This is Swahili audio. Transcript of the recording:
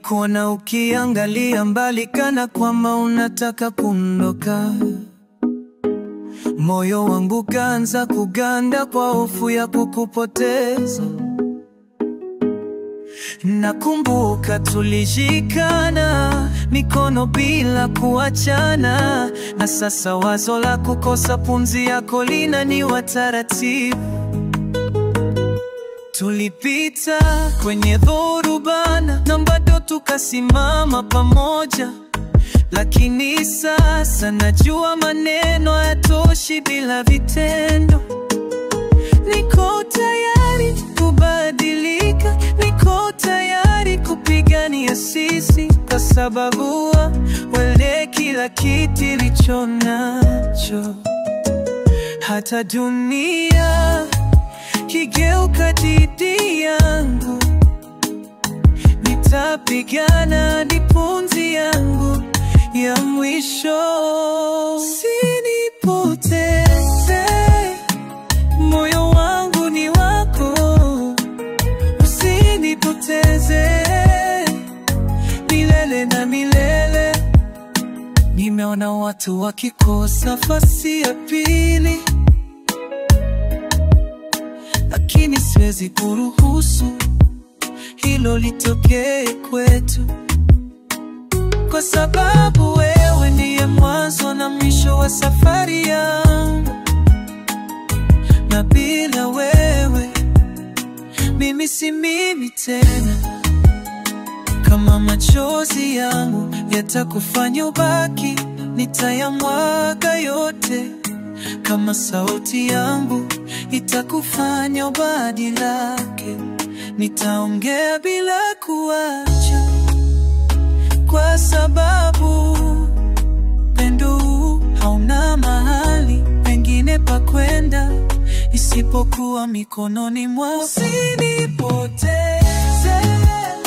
Nilikuona ukiangalia mbali kana kwamba unataka kuondoka. Moyo wangu kaanza kuganda kwa hofu ya kukupoteza. Nakumbuka tulishikana mikono bila kuachana, na sasa wazo la kukosa pumzi yako linaniua taratibu. Tulipita kwenye dhorubana na bado tukasimama pamoja, lakini sasa najua maneno hayatoshi bila vitendo. Niko tayari kubadilika, niko tayari kupigania sisi, kwa sababu wewe kila kitu nilicho nacho, hata dunia kigeuka dhidi yangu, nitapigana ni pumzi yangu ya mwisho. Usinipoteze, moyo wangu ni wako, usinipoteze milele na milele. Nimeona watu wakikosa nafasi ya pili lakini siwezi kuruhusu hilo litokee kwetu, kwa sababu wewe ndiye mwanzo na mwisho wa safari yangu, na bila wewe mimi si mimi tena. Kama machozi yangu yatakufanya ubaki, nitayamwaga yote. Kama sauti yangu itakufanya ubadilike, nitaongea bila kuacha, kwa sababu pendo huu hauna mahali pengine pa kwenda isipokuwa mikononi mwako. Usinipoteze